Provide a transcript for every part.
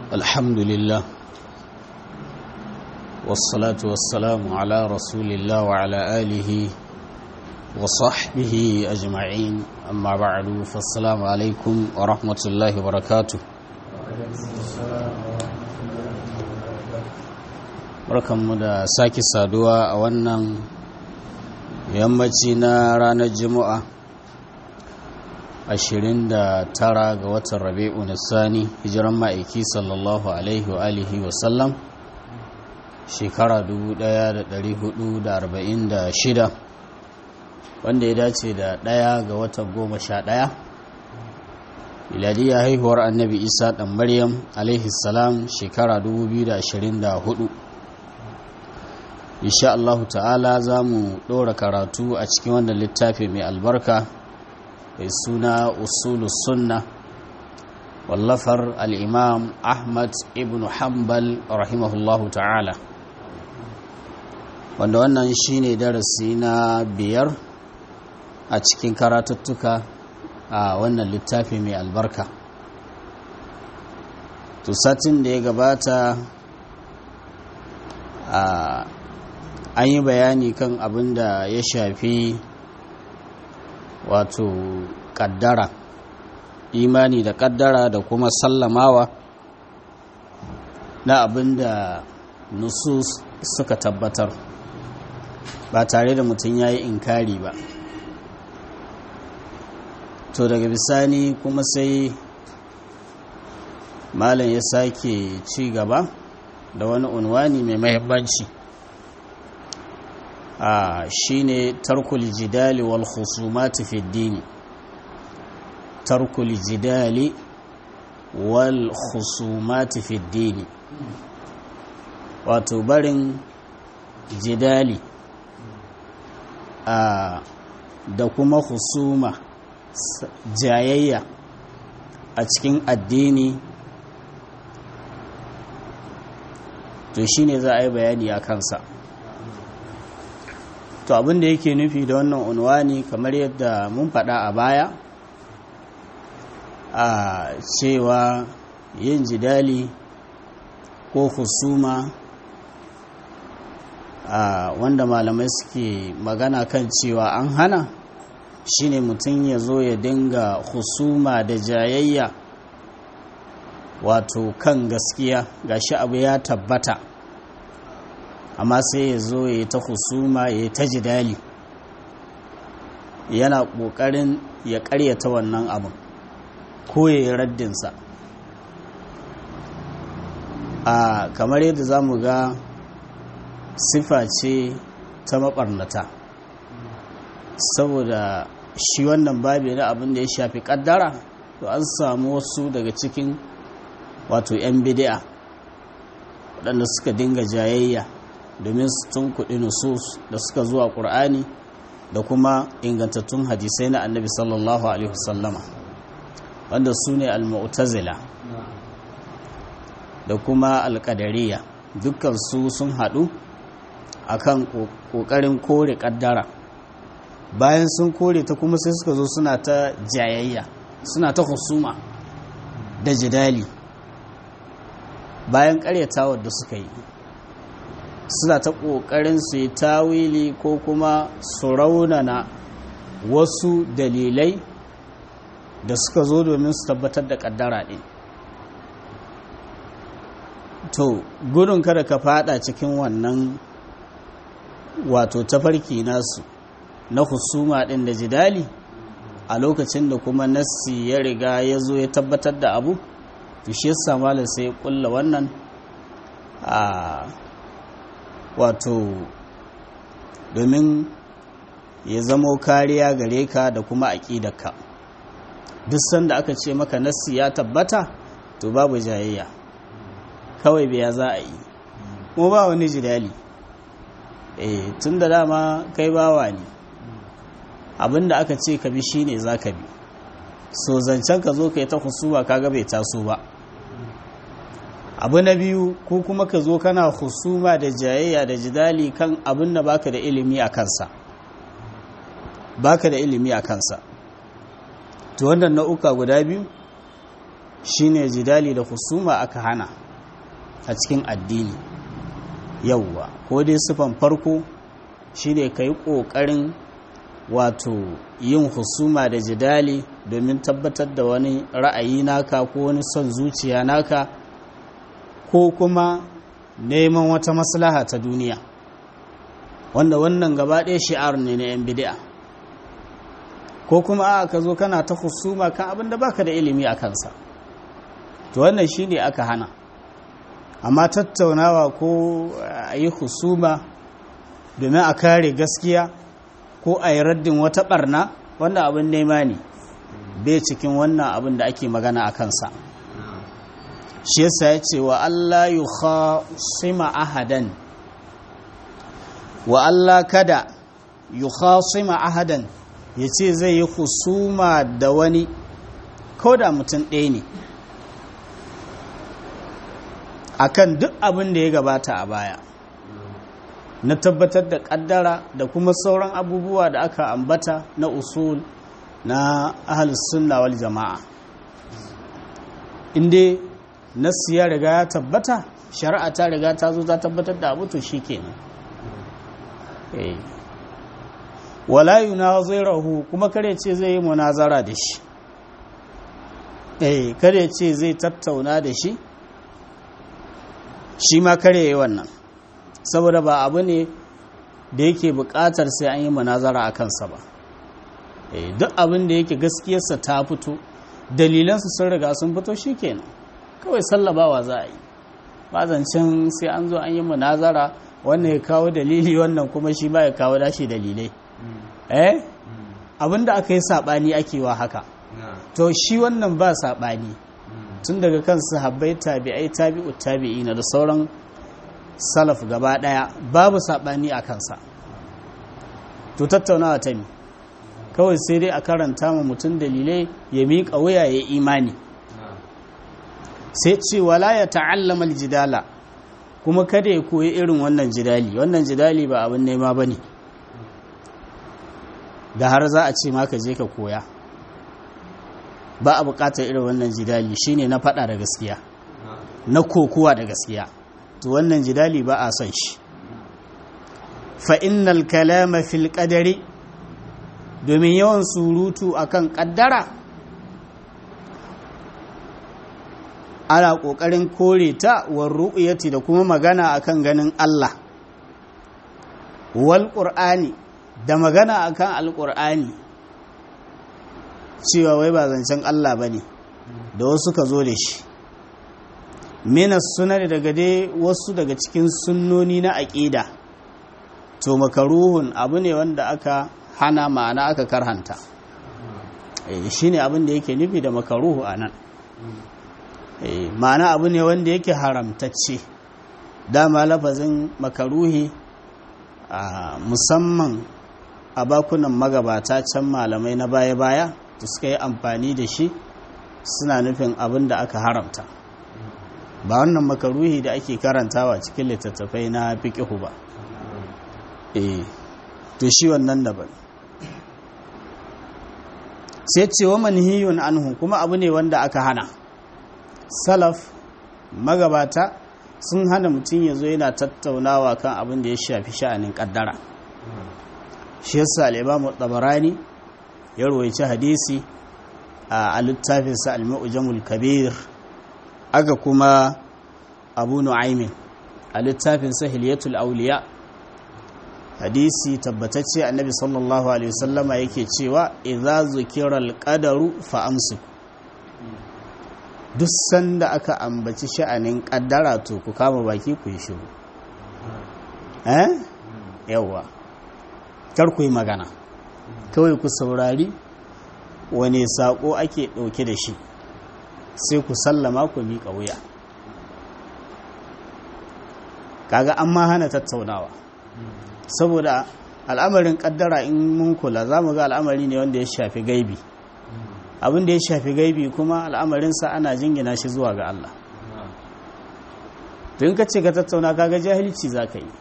الحمد لله والصلاة والسلام على رسول الله وعلى آله وصحبه أجمعين أما بعد فالسلام عليكم ورحمة الله وبركاته barkanmu da sake saduwa a wannan yammaci na ranar juma'a 29 ga watan rabi'u nisani hijiran ma'aiki sallallahu alaihi wa alihi wa sallam shekara 1446 wanda ya dace da ɗaya ga watan goma sha ɗaya miladiyya haihuwar annabi isa ɗan maryam alaihi salam shekara 2024 insha Allah ta'ala za mu ɗora karatu a cikin wannan littafi mai albarka mai suna usulus sunna wallafar al'imam ahmad ibn hanbal rahimahullahu ta'ala wanda wannan shine darasi na biyar a cikin karatuttuka a wannan littafi mai albarka to satin da ya gabata a an yi bayani kan abin da ya shafi wato kaddara imani da kaddara da kuma sallamawa na abin da nusus suka tabbatar ba tare da mutum ya yi inkari ba to daga bisani kuma sai malam ya sake ci gaba da wani unwani mai mahimmanci a shine tarkul jidali wal khusumati fi dini tarkul jidali wal khusumati fi dini wato barin jidali a da kuma husuma jayayya a cikin addini to shine za a yi bayani a kansa to abin da yake nufi da wannan unwani kamar yadda mun faɗa a baya a cewa yin jidali ko husuma a wanda malamai suke magana kan cewa an hana shine mutum ya zo ya dinga husuma da jayayya wato kan gaskiya gashi abu ya tabbata amma sai ya zo ya yi ta husuma ya yi ta jidali yana ƙoƙarin ya ƙaryata wannan abin ko ya yi raddinsa a kamar yadda za mu ga sifa ce ta maɓarnata saboda shi wannan babi na abin da ya shafi ƙaddara to an samu wasu daga cikin wato 'yan bidi'a waɗanda suka dinga jayayya domin su tun kuɗi nusus da suka zuwa ƙur'ani da kuma ingantattun hadisai na annabi sallallahu alaihi wasallama wanda su ne al-mu'tazila da kuma al-qadariyya dukkan su sun haɗu akan ƙoƙarin kore ƙaddara bayan sun kore ta kuma sai suka zo suna ta jayayya suna ta husuma da jidali bayan ƙaryatawar da suka yi suna ta ƙoƙarin su yi tawili ko kuma su raunana wasu dalilai da suka zo domin su tabbatar da ƙaddara ɗin to gudun kada ka fada cikin wannan wato tafarki nasu na husuma ɗin da jidali a lokacin da kuma nassi ya riga ya zo ya tabbatar da abu to shi yasa malam sai ya kulla wannan a wato domin ya zamo kariya gare ka da kuma aƙidarka duk sanda aka ce maka nassi ya tabbata to babu jayayya kawai biya za a yi kuma ba wani jidali eh tun da dama kai bawa ne abinda aka ce ka bi shine za ka bi so zancen ka zo ka yi ta husuma kaga bai taso ba abu na biyu ko kuma ka zo kana husuma da jayayya da jidali kan abin da baka da ilimi a kansa baka da ilimi a kansa to wannan nau'uka guda biyu shine jidali da husuma aka hana a cikin addini yauwa ko dai sifan farko shine ka yi ƙoƙarin wato yin husuma da jidali domin tabbatar da wani ra'ayi naka ko wani son zuciya naka ko kuma neman wata maslaha ta duniya wanda wannan gaba ɗaya shi'ar ne na 'yan bid'a ko kuma a ka zo kana ta husuma kan abin da baka da ilimi a kansa to wannan shine aka hana amma tattaunawa ko a yi husuma domin a kare gaskiya ko a yi raddin wata barna wanda abin nema ne bai cikin wannan abin da ake magana a kansa shi yasa ya ce wa Allah yi khasima ahadan wa Allah kada yi khasima ahadan ya ce zai yi husuma da wani ko da mutum ɗaya ne akan duk abin da ya gabata a baya na tabbatar da kaddara da kuma sauran abubuwa da aka ambata na usul na ahalus sunna wal jama'a inda nassi ya riga ya tabbata shari'a ta riga ta zo ta tabbatar da abu to shikenan eh wala yunazirahu kuma kare ce zai yi munazara da shi eh kare ce zai tattauna da shi shi ma kare yi wannan saboda ba abu ne da yake buƙatar sai an yi munazara a kansa ba duk abin da yake gaskiyarsa ta fito dalilansu sun riga sun fito shi kenan kawai sallabawa za a yi ba zancen sai an zo an yi munazara wannan ya kawo dalili wannan kuma shi ba ya kawo dashi dalilai eh abin da aka yi saɓani ake wa haka to shi wannan ba saɓani tun daga kan sahabbai tabi'ai tabi'u tabi'ina da sauran salaf gaba daya babu sabani a kansa to tattaunawa ta mi kawai sai dai a karanta ma mutum dalilai ya miƙa wuya ya imani sai ce wala ya ta'allama aljidala kuma kada ya koyi irin wannan jidali wannan jidali ba abin nema bane da har za a ce maka je ka koya ba a bukatar irin wannan jidali shine na fada da gaskiya na kokuwa da gaskiya to wannan jidali ba a son shi fa innal kalama fil qadari domin yawan surutu akan kaddara ana kokarin kore ta war ru'yati da kuma magana akan ganin Allah wal qur'ani da magana akan alqur'ani cewa wai ba zancen Allah bane da wasu ka zo da shi minas sunani daga dai wasu daga cikin sunnoni na aƙida to makaruhun abu ne wanda aka hana ma'ana aka karhanta shi ne abin da yake nufi da makaruhu a nan ma'ana abu ne wanda yake haramtacce dama lafazin makaruhi musamman a bakunan magabata can malamai na baya-baya da suka yi amfani da shi suna nufin abin da aka haramta ba wannan makaruhi da ake karantawa cikin littattafai na fiƙihu ba eh to shi wannan daban sai cewa manhiyun anhu kuma abu ne wanda aka hana salaf magabata sun hana mutum ya zo yana tattaunawa kan abin da ya shafi sha'anin kaddara shi yasa al-imamu tabarani ya rawaici hadisi a littafinsa al-mu'jamul kabir aka kuma abu nu'aymin a littafin sahiliyatul auliya hadisi tabbatacce annabi sallallahu alaihi wasallama yake cewa idza zukira alqadaru fa amsiku duk sanda aka ambaci sha'anin kaddara to ku kama baki ku yi shiru eh yawa kar ku yi magana kawai ku saurari wane sako ake dauke da shi sai ku sallama ku miƙa wuya kaga an ma hana tattaunawa saboda al'amarin kaddara in mun kula za mu ga al'amari ne wanda ya shafi gaibi abin da ya shafi gaibi kuma al'amarinsa ana jingina shi zuwa ga Allah tun ka ce ka tattauna kaga jahilci za ka yi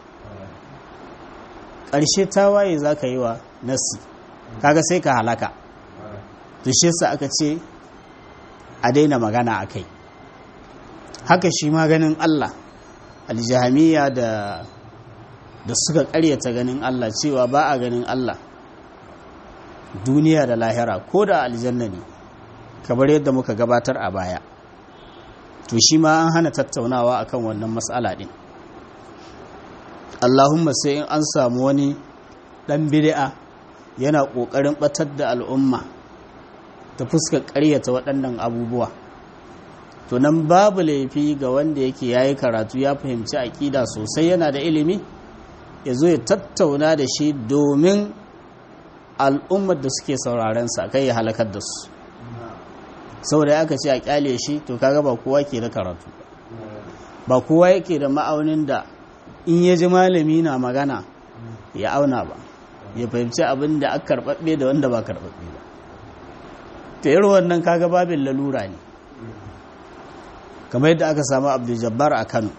ƙarshe tawaye za ka yi wa nasi kaga sai ka halaka to shi sa aka ce a daina magana a kai haka shi ma ganin Allah aljihamiya da da suka karyata ganin Allah cewa ba a ganin Allah duniya da lahira ko da aljanna ne kamar yadda muka gabatar a baya to shi ma an hana tattaunawa akan wannan matsala din Allahumma sai in an samu wani dan bid'a yana kokarin batar da al'umma ta fuskar ƙaryata waɗannan abubuwa to nan babu laifi ga wanda yake yayi karatu ya fahimci aƙida sosai yana da ilimi ya zo ya tattauna da shi domin al'ummar da suke sauraren sa kai ya halakar da su saboda aka ce a kyale shi to kaga ba kowa ke da karatu ba kowa yake da ma'aunin da in ya ji malami na magana ya auna ba ya fahimci abin da aka karɓaɓɓe da wanda ba karɓaɓɓe ba ta irin wannan kaga babin lalura ne kamar yadda aka samu abdul jabbar a kano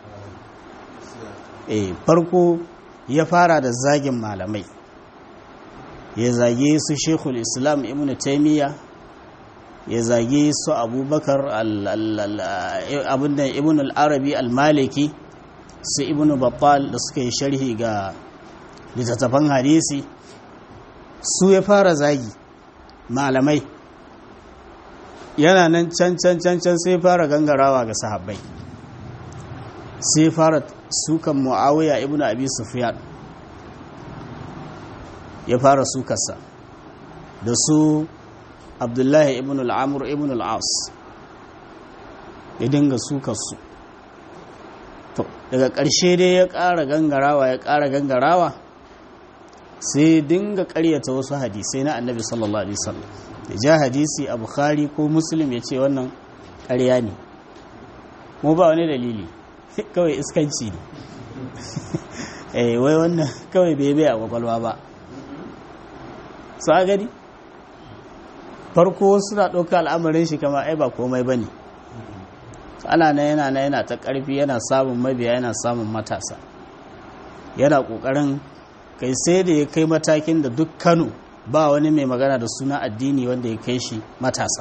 eh farko ya fara da zagin malamai ya zage su shekul islam ibn taimiyya ya zage su abubakar abinda ibn al-arabi al-maliki su ibn babbal da suka yi sharhi ga littattafan hadisi su ya fara zagi malamai yana nan can can can can sai fara gangarawa ga sahabbai sai fara sukan muawiya ibn abi sufyan ya fara sukarsa da su abdullahi ibn al'amur ibn al'as ya dinga sukarsu to daga ƙarshe dai ya ƙara gangarawa ya ƙara gangarawa sai dinga ƙaryata wasu hadisai na annabi sallallahu alaihi wasallam da ja hadisi a bukhari ko muslim ya ce wannan ƙarya ne mu ba wani dalili kawai iskanci ne eh wai wannan kawai bai bai a kwakwalwa ba su a gani farko suna ɗauka al'amarin shi kama ai ba komai ba ne ana na yana na yana ta ƙarfi yana samun mabiya yana samun matasa yana ƙoƙarin kai sai da ya kai matakin da duk kano ba wani mai magana da suna addini wanda ya kai shi matasa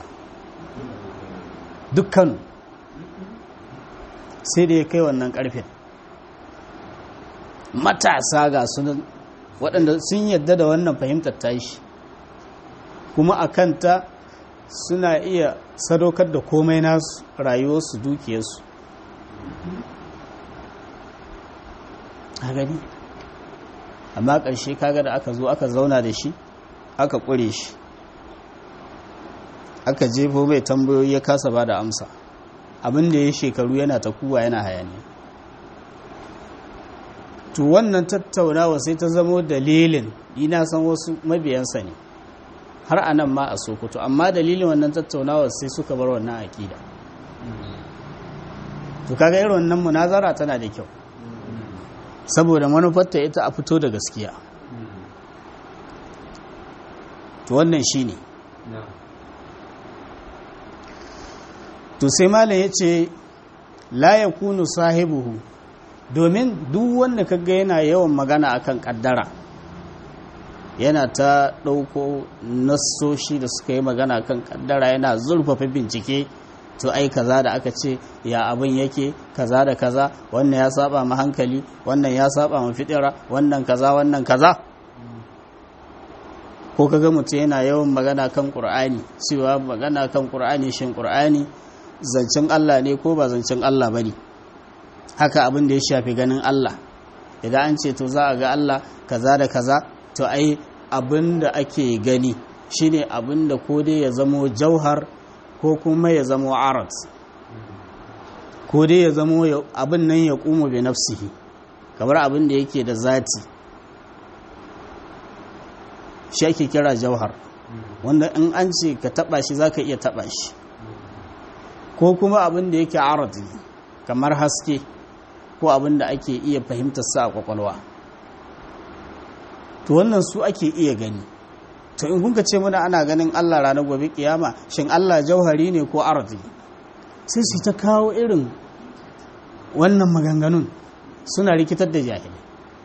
duk kano sai da ya kai wannan ƙarfin matasa ga sunan waɗanda sun yadda da wannan fahimtar tashi kuma a kanta suna iya sadaukar da komai nasu rayuwarsu dukiyarsu a gani amma ƙarshe kaga da aka zo aka zauna da shi aka ƙure shi aka jefo mai tambayoyi ya kasa ba da amsa abinda ya shekaru yana ta kuwa yana hayaniya to wannan tattaunawa sai ta zamo dalilin ina san wasu mabiyansa ne har a nan ma a sokoto amma dalilin wannan tattaunawa sai suka bar wannan aƙida to kaga irin wannan munazara tana da kyau saboda manufarta ita a fito da gaskiya to wannan shine to sai malam ya ce la yakunu sahibuhu domin duk wanda kaga yana yawan magana akan kaddara yana ta ɗauko nassoshi da suka yi magana kan kaddara yana zurfafa bincike to ai kaza da aka ce ya abin yake kaza da kaza wannan ya saba ma hankali wannan ya saba ma fitira wannan kaza wannan kaza ko kaga mutum yana yawan magana kan qur'ani cewa magana kan qur'ani shin qur'ani zancen Allah ne ko ba zancen Allah bane haka abin da ya shafi ganin Allah idan an ce to za a ga Allah kaza da kaza to ai abin da ake gani shine abin da ko dai ya zamo jauhar ko kuma ya zamo arat ko dai ya zamo abin nan ya kuma bi nafsihi kamar abin da yake da zati shi ake kira jauhar wanda in an ce ka taba shi zaka iya taba shi ko kuma abin da yake arat kamar haske ko abin da ake iya fahimtar sa a kwakwalwa to wannan su ake iya gani to in kunka ce muna ana ganin Allah ranar gobe kiyama shin Allah jauhari ne ko arzi sai su ta kawo irin wannan maganganun suna rikitar da jahili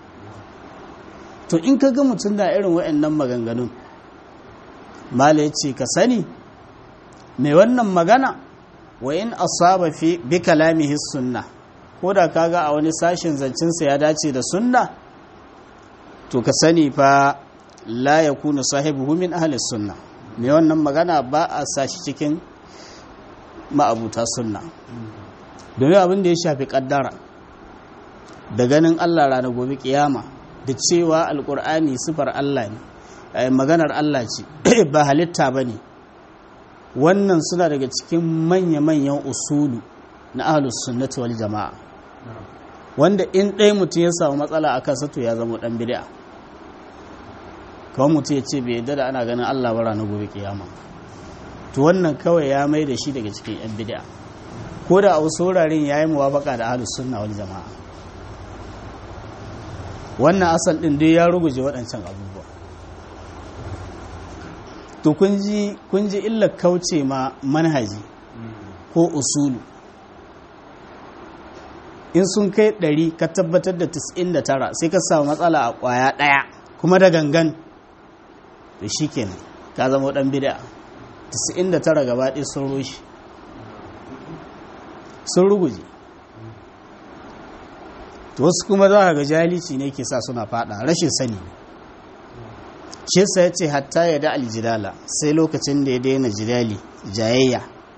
to in ka ga mutum da irin waɗannan maganganun mala ya ce ka sani mai wannan magana wa in asaba fi bi kalamihi sunna ko da kaga a wani sashin zancensa ya dace da sunna to ka sani fa la yakunu sahibuhu min ahli sunna mai wannan magana ba a sashi cikin ma'abuta sunna domin abin da ya shafi kaddara da ganin Allah rana gobe kiyama da cewa alkur'ani sifar Allah ne maganar Allah ce ba halitta ba ne wannan suna daga cikin manya-manyan usulu na ahlus sunnati wal jama'a wanda in ɗaya mutum ya samu matsala a kansa to ya zama ɗan bid'a kawai mutum ya ce bai yadda da ana ganin Allah bara na gobe kiyama to wannan kawai ya mai da shi daga cikin yan bid'a ko da a wasu wuraren ya yi muwafaka da ahlus sunna wal jama'a wannan asal ɗin dai ya ruguje waɗancan abubuwa to kun ji illar kauce ma manhaji ko usulu in sun kai ɗari ka tabbatar da 99 sai ka samu matsala a ƙwaya ɗaya kuma da gangan to shi kenan ka zama ɗan bida 99 gaba ɗaya sun rushe sun ruguje to wasu kuma za ga jahilci ne ke sa suna fada rashin sani shi sa ya ce hatta ya da aljidala sai lokacin da ya daina jidali jayayya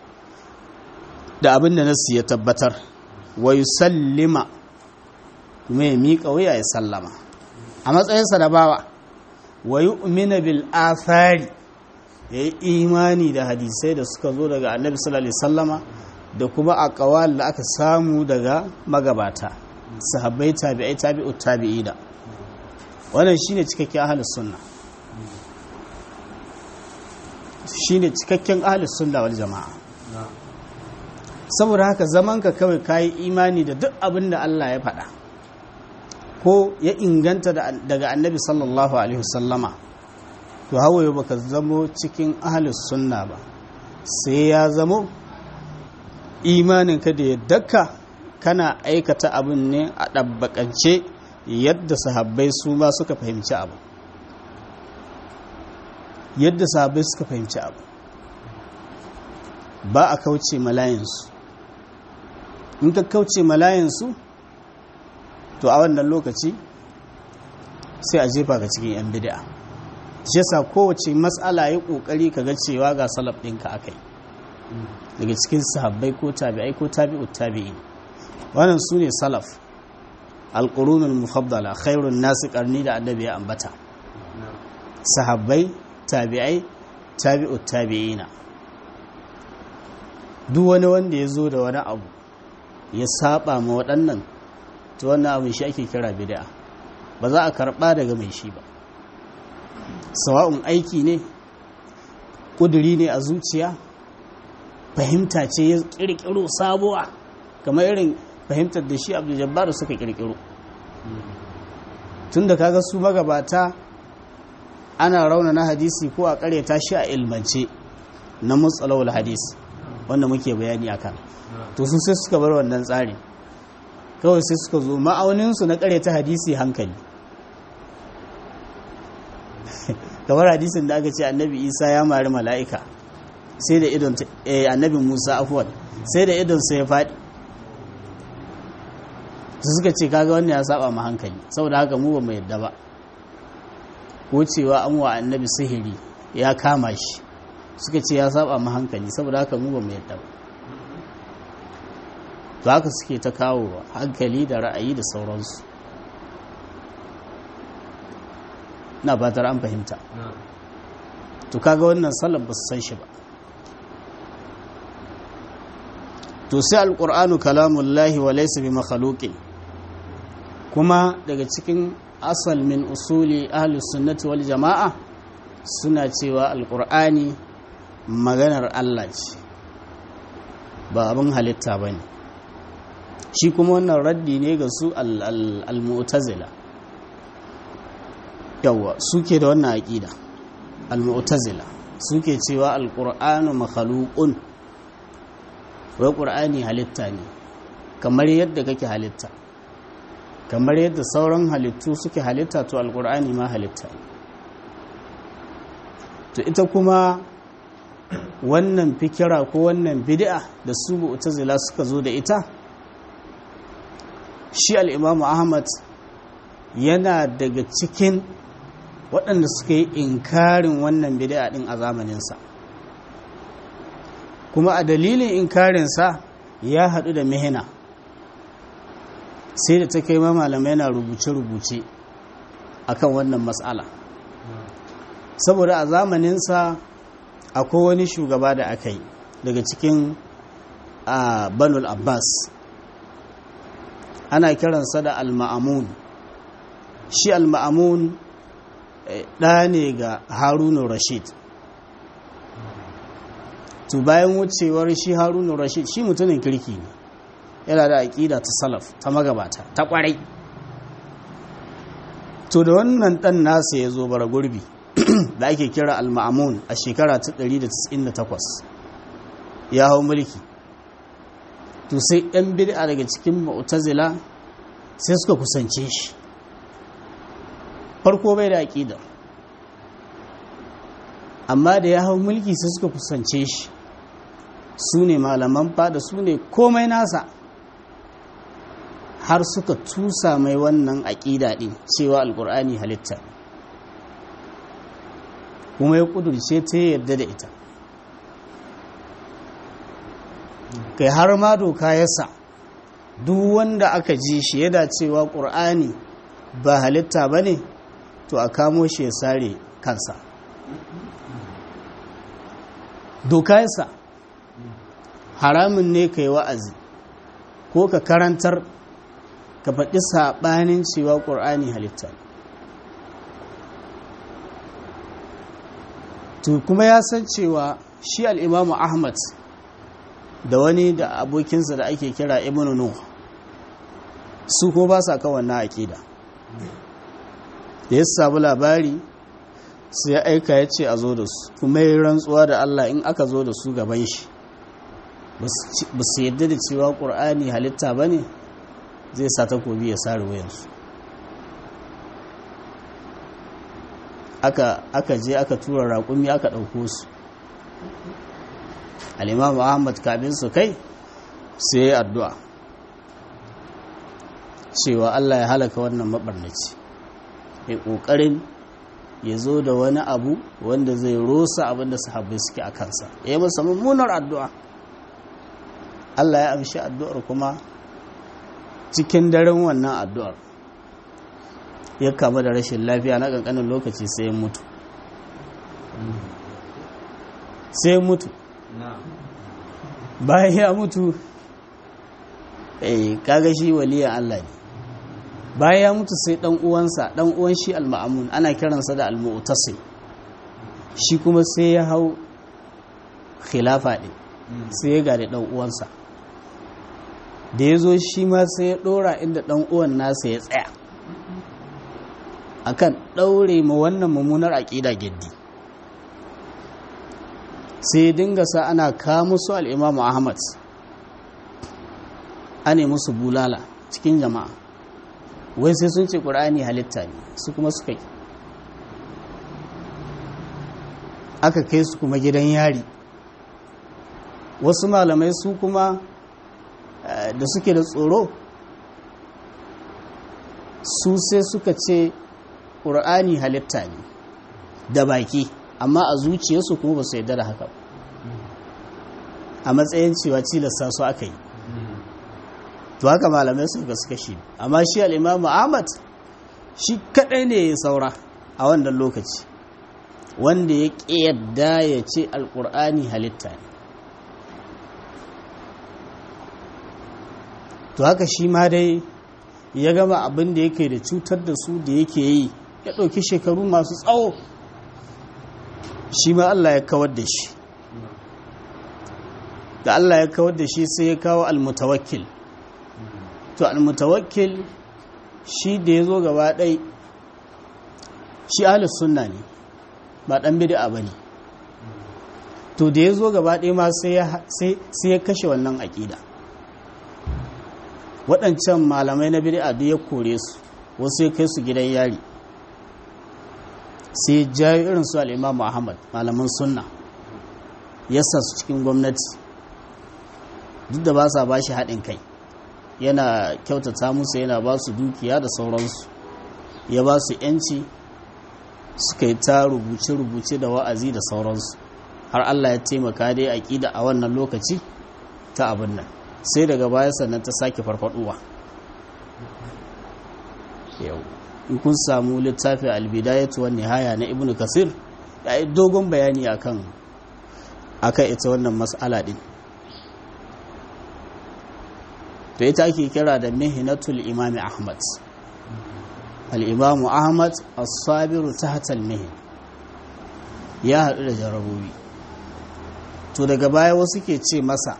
da abin da nasu ya tabbatar wa sallima kuma ya miƙa wuya ya sallama a matsayinsa da bawa wa yu'mina bil athari ya yi imani da hadisai da suka zo daga annabi sallallahu alaihi sallama da kuma a da aka samu daga magabata sahabbai tabi'ai tabi'u tabi'ina wannan shine cikakken ahlus sunna shine cikakken ahlus sunna wal jama'a saboda haka zaman ka kawai kayi imani da duk abin da Allah ya faɗa ko ya inganta daga annabi sallallahu alaihi wasallama to hawaye baka zamo cikin ahlus sunna ba sai ya zamo imaninka da yaddaka kana aikata abin ne a ɗabbaƙance yadda sahabbai su ma suka fahimci abu yadda sahabbai suka fahimci abu ba a kauce malayinsu in ka kauce malayinsu to a wannan lokaci sai a jefa ka cikin 'yan bid'a shi yasa kowace matsala yi ƙoƙari ka ga cewa ga salaf ɗinka akai daga cikin sahabbai ko tabi'ai ko tabi'ut tabi'in wannan su ne salaf alƙurunin mufaddala khairun nasu ƙarni da annabi ya ambata sahabbai tabi'ai tabi'ut tabi'ina duk wani wanda ya zo da wani abu ya saba ma waɗannan to wannan abin shi ake kira bid'a ba za a karɓa daga mai shi ba sawa'un aiki ne ƙuduri ne a zuciya fahimta ce ya ƙirƙiro sabuwa kamar irin fahimtar da shi abdul jabbar suka kirkiro tun da kaga su magabata ana rauna na hadisi ko a karyata shi a ilmance na mutsalawul hadisi wanda muke bayani akan to su sai suka bar wannan tsari kawai sai suka zo ma'auninsu na karyata hadisi hankali kamar hadisin da aka ce annabi isa ya mari mala'ika sai da idon annabi musa afuwan sai da idonsa ya faɗi su suka ce kaga wannan ya saba ma hankali saboda haka mu ba mu yadda ba ko cewa an wa annabi sihiri ya kama shi suka ce ya saba ma hankali saboda haka mu ba mu yadda ba to haka suke ta kawo hankali da ra'ayi da sauransu na fatar an fahimta to kaga wannan salaf ba su san shi ba to sai alƙur'anu kalamullahi wa laysa bi makhluqin kuma daga cikin asal min usuli ahlus sunnati wal jama'a suna cewa alƙur'ani maganar Allah ce ba abin halitta bane shi kuma wannan raddi ne ga su al-mu'tazila yawa suke da wannan aqida al-mu'tazila suke cewa alƙur'anu makhluqun wai ƙur'ani halitta ne kamar yadda kake halitta kamar yadda sauran halittu suke halitta to alƙur'ani ma halitta ne to ita kuma wannan fikira ko wannan bid'a da su mu'tazila suka zo da ita shi al'imamu ahmad yana daga cikin waɗanda suka yi inkarin wannan bid'a ɗin a zamaninsa kuma a dalilin inkarinsa ya haɗu da mihina sai da ta kai ma malamai na rubuce-rubuce akan wannan matsala saboda a zamaninsa akwai wani shugaba da aka yi daga cikin a banul abbas ana kiransa da al-ma'amun shi al-ma'amun ɗa ne ga harunu rashid to bayan wucewar shi harunu rashid shi mutumin kirki ne yana da aƙida ta salaf ta magabata ta ƙwarai to da wannan ɗan nasa ya zo bara gurbi da ake kira al-ma'amun a shekara ta 198 ya hau mulki to sai ɗan bid'a daga cikin mu'tazila sai suka kusance shi farko bai da aƙida amma da ya hau mulki sai suka kusance shi su ne malaman fada su ne komai nasa har suka tusa mai wannan aƙida ɗin cewa alƙur'ani halitta kuma ya ƙudurce ta yarda da ita kai har ma doka yasa duk wanda aka ji shi yana cewa ƙur'ani ba halitta ba ne to a kamo shi ya sare kansa doka yasa haramun ne ka yi wa'azi ko ka karantar ka faɗi saɓanin cewa ƙur'ani halitta to kuma ya san cewa shi al'imamu ahmad da wani da abokinsa da ake kira ibn nuh su ko ba sa kan wannan aƙida da ya samu labari sai ya aika ya ce a zo da su kuma yi rantsuwa da Allah in aka zo da su gaban shi ba su yadda da cewa ƙur'ani halitta ba ne zai sa takobi ya sare wayansu aka je aka tura raƙumi aka ɗauko su al'imamu ahmad kafin su kai sai ya yi addu'a cewa Allah ya halaka wannan maɓarnaci ya ƙoƙarin ya zo da wani abu wanda zai rosa abinda sahabbai suke a kansa ya yi masa mummunar addu'a Allah ya amshi addu'ar kuma cikin daren wannan addu'ar ya kama da rashin lafiya na ƙanƙanin lokaci sai mutu sai mutu bayan ya mutu eh kaga shi waliyan Allah ne bayan ya mutu sai dan uwansa dan uwan shi al-ma'mun ana kiransa da al-mu'tasim shi kuma sai ya hau khilafa din sai ya gade dan uwansa da ya zo shi ma sai ya dora inda dan uwan nasa ya tsaya akan daure ma wannan mummunar aqida giddi sai dinga sa ana kawo musu al-Imam Ahmad ane musu bulala cikin jama'a wai sai sun ce ƙur'ani halitta ne su kuma suka yi aka kai su kuma gidan yari wasu malamai su kuma da suke da tsoro su sai suka ce ƙur'ani halitta ne da baki amma a zuciyarsu kuma ba su yarda da haka a matsayin cewa cilasta su aka yi to haka malamai su ga suka shi amma shi al'imamu ahmad shi kadai ne ya saura a wannan lokaci wanda ya yadda ya ce alƙur'ani halitta ne to haka shi ma dai ya gama abin da yake da cutar da su da yake yi ya ɗauki shekaru masu tsawo shi ma Allah ya kawar da shi da Allah ya kawar da shi sai ya kawo almutawakkil to almutawakkil shi da ya zo gaba ɗai shi ahalus sunna ne ba ɗan bid'a ba ne to da ya zo gaba ɗai ma sai ya kashe wannan aƙida waɗancan malamai na bid'a duk ya kore su wasu ya kai su gidan yari sai jayo irin su al'imamu ahmad malaman sunna yasa su cikin gwamnati duk da ba sa ba shi haɗin kai yana kyautata musu yana ba su dukiya da sauransu ya ba su 'yanci suka yi ta rubuce-rubuce da wa'azi da sauransu har Allah ya taimaka dai aƙida a wannan lokaci ta abin nan sai daga baya sannan ta sake farfaduwa yau in kun samu littafin albidayatu wa nihaya na ibnu kasir ya yi dogon bayani akan akan ita wannan mas'ala din to ita ake kira da mihnatul imami ahmad al-imamu ahmad as-sabiru tahta al-mihin ya haɗu da jarabobi to daga baya wasu ke ce masa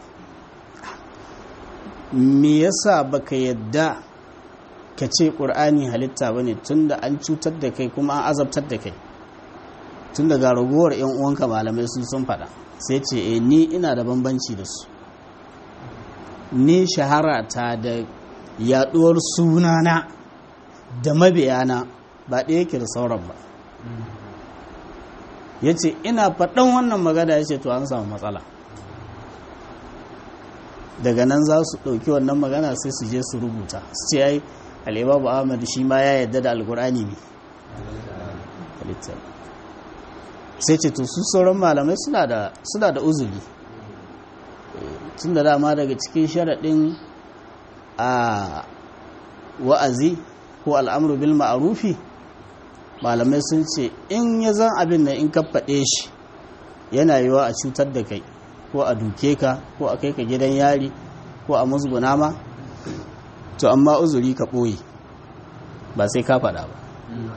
me yasa baka yadda ka ce ƙur'ani halitta bane tunda an cutar da kai kuma an azabtar da kai tun daga ragowar 'yan uwanka malamai sun sun faɗa sai ce e ni ina da bambanci da su ni shahara ta da yaɗuwar sunana da mabiyana ba ɗaya yake da sauran ba ya ce ina faɗan wannan magana ya ce to an samu matsala daga nan za su ɗauki wannan magana sai su je su rubuta su ce ai al'ibabu ahmad shi ma ya yadda da alkur'ani ne sai ce to su sauran malamai suna da uzuri tun da dama daga cikin sharaɗin a wa'azi ko al'amuru bil ma'arufi malamai sun ce in ya zan abin nan in ka faɗe shi yana yiwa a cutar da kai ko a duke ka ko a kai ka gidan yari ko a musguna ma to amma uzuri ka ɓoye ba sai ka faɗa ba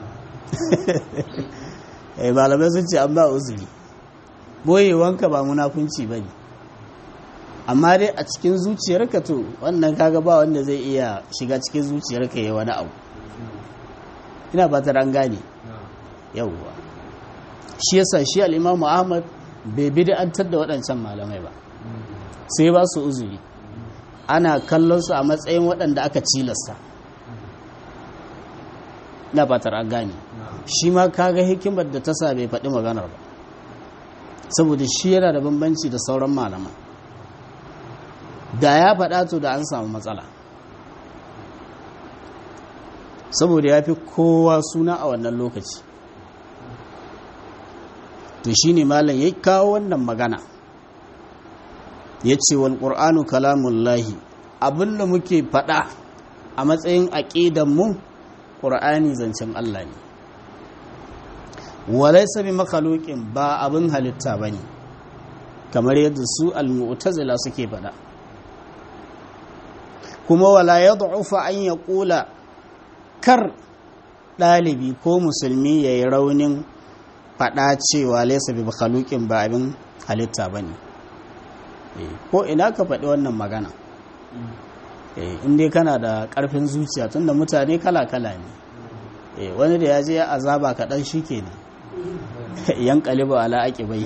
eh malamai sun ce an ba uzuri ɓoyewanka ba munafunci ba ne amma dai a cikin zuciyarka to wannan kaga ba wanda zai iya shiga cikin zuciyarka ya wani abu ina ba ta gane yauwa shi yasa shi al'imamu ahmad bai bid'antar da waɗancan malamai ba sai ba su uzuri ana kallon su a matsayin waɗanda aka cilasta na fatar an gane shi ma kaga hikimar da ta sa bai faɗi maganar ba saboda shi yana da bambanci da sauran malaman da ya faɗa to da an samu matsala saboda ya fi kowa suna a wannan lokaci to shi ne malam ya kawo wannan magana ya ce wal ƙur'anu kalamullahi abinda muke faɗa a matsayin aƙidanmu ƙur'ani zancen Allah ne walai sami makalokin ba abin halitta ba ne kamar yadda su al-mu'tazila suke faɗa kuma wala ya an ya ƙula kar ɗalibi ko musulmi ya yi raunin faɗa cewa laisa bi makhalukin ba abin halitta ba ne ko ina ka faɗi wannan magana inda kana da ƙarfin zuciya tunda mutane kala-kala ne wani da ya je ya azaba kaɗan shi ke ne yan ƙaliba ala aƙi bai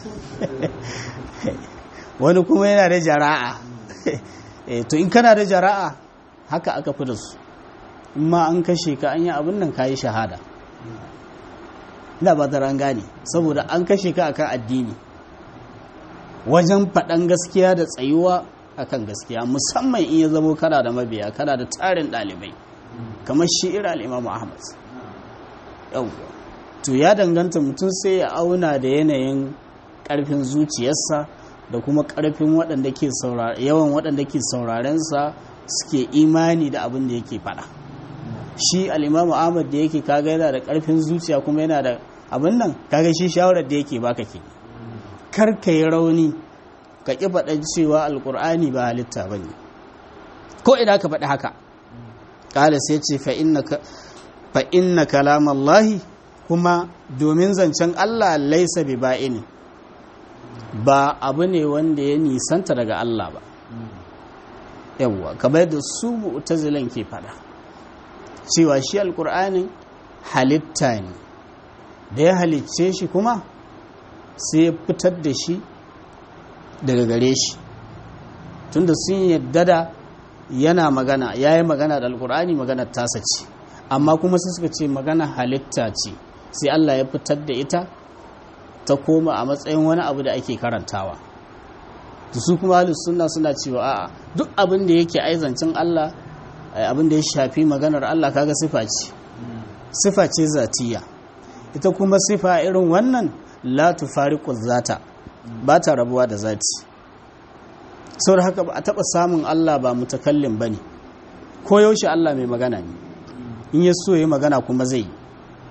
wani kuma yana da jara'a to in kana da jara'a haka aka fi da su in ma an kashe ka an yi abin nan ka yi shahada ina ba ta gane saboda an kashe ka akan addini wajen faɗan gaskiya da tsayuwa akan gaskiya musamman in ya zamo kana da mabiya kana da tarin ɗalibai kamar shi ira al'imamu ahmad yau to ya danganta mutum sai ya auna da yanayin ƙarfin zuciyarsa da kuma ƙarfin waɗanda ke yawan waɗanda ke saurarensa suke imani da abin da yake faɗa shi al'imamu ahmad da yake kaga yana da ƙarfin zuciya kuma yana da abin nan kaga shi shawarar da yake baka ke kar ka yi rauni ka ƙi faɗan cewa alƙur'ani ba halitta ba ne ko ina ka faɗi haka ƙala sai ce fa inna kalamallahi kuma domin zancen allah laisa bi ba'ini ba abu ne wanda ya nisanta daga allah ba yawwa kamar da su mu'tazilan ke faɗa cewa shi alƙur'anin halitta ne da ya halicce shi kuma sai ya fitar da shi daga gare shi tunda sun yadda da yana magana ya yi magana da alkur'ani magana tasa ce amma kuma sai suka ce magana halitta ce sai Allah ya fitar da ita ta koma a matsayin wani abu da ake karantawa to su kuma ahlus sunna suna cewa a'a duk abin da yake aizancin Allah abin da ya shafi maganar Allah kaga sifa ce sifa ce zatiya ita kuma sifa irin wannan la tufariqu zata ba ta rabuwa da zati saboda haka ba a taba samun Allah ba mutakallim bane ko yaushe Allah mai magana ne in ya so ya magana kuma zai yi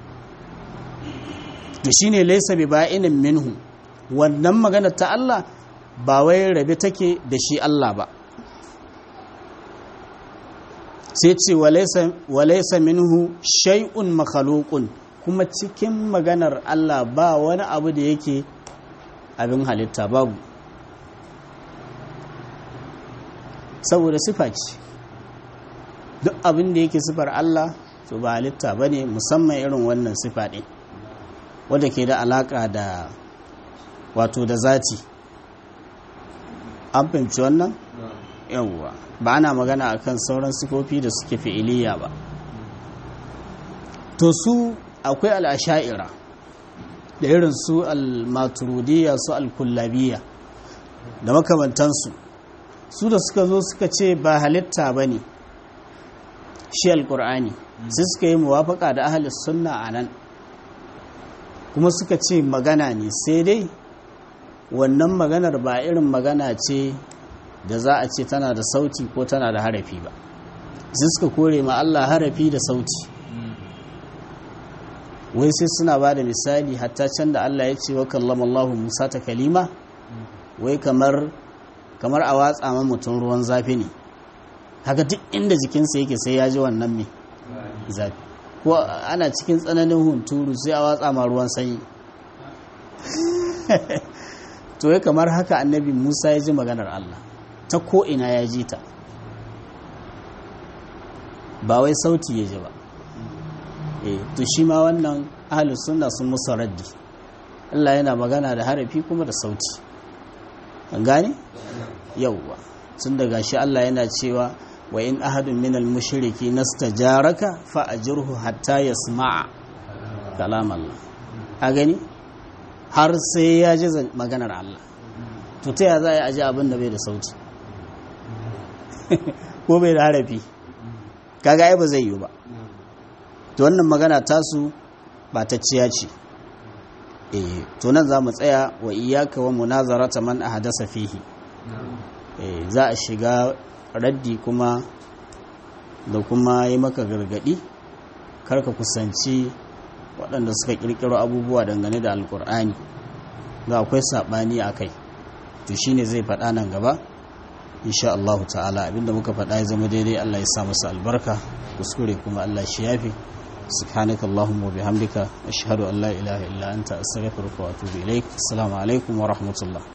to shine laysa bi ba'inin minhu wannan magana ta Allah ba wai rabe take da shi Allah ba sai ce walaisa minhu shay'un makhluqun kuma cikin maganar Allah ba wani abu da yake abin halitta babu saboda sifa ce duk abin da yake sifar Allah to ba halitta bane musamman irin wannan sifa ɗin wadda ke da alaka da wato da zati an fahimci wannan yawwa ba ana magana akan sauran sifofi da suke fi'iliya ba to su akwai al'asha'ira da irin su al-maturidiyya su al-kullabiyya da makamantansu su da suka zo suka ce ba halitta ba ne shi al-ƙur'ani sai suka yi muwafaka da ahalis sunna a nan kuma suka ce magana ne sai dai wannan maganar ba irin magana ce da za a ce tana da sauti ko tana da harafi ba sai suka kore ma Allah harafi da sauti wai sai suna ba da misali hatta can da Allah ya ce wa kallama Allah Musa ta kalima wai kamar kamar a watsa ma mutum ruwan zafi ne haka duk inda jikinsa yake sai ya ji wannan mai zafi ko ana cikin tsananin hunturu sai a watsa ma ruwan sanyi to ya kamar haka annabi Musa ya ji maganar Allah ta ko'ina ya ji ta ba wai sauti ya ji ba e to shi ma wannan ahalus sunna sun musu raddi Allah yana magana da harafi kuma da sauti an gane yauwa tun daga shi Allah yana cewa wa in ahadun minal mushriki nastajaraka fa ajirhu hatta yasma'a kalam Allah a gani har sai ya ji maganar Allah to ta ya za a ji abin da bai da sauti ko bai da harafi kaga ai ba zai yi ba to wannan magana tasu ba ta ciya ce eh to nan za mu tsaya wa iyyaka wa munazarata man ahdasa fihi eh za a shiga raddi kuma da kuma yi maka gargadi karka kusanci waɗanda suka ƙirƙiro abubuwa dangane da alkur'ani ga akwai saɓani a kai to shine zai faɗa nan gaba insha Allah ta'ala abinda muka faɗa ya zama daidai Allah ya sa masa albarka kuskure kuma Allah shi yafi سبحانك اللهم وبحمدك أشهد أن لا إله إلا أنت أستغفرك وأتوب إليك السلام عليكم ورحمة الله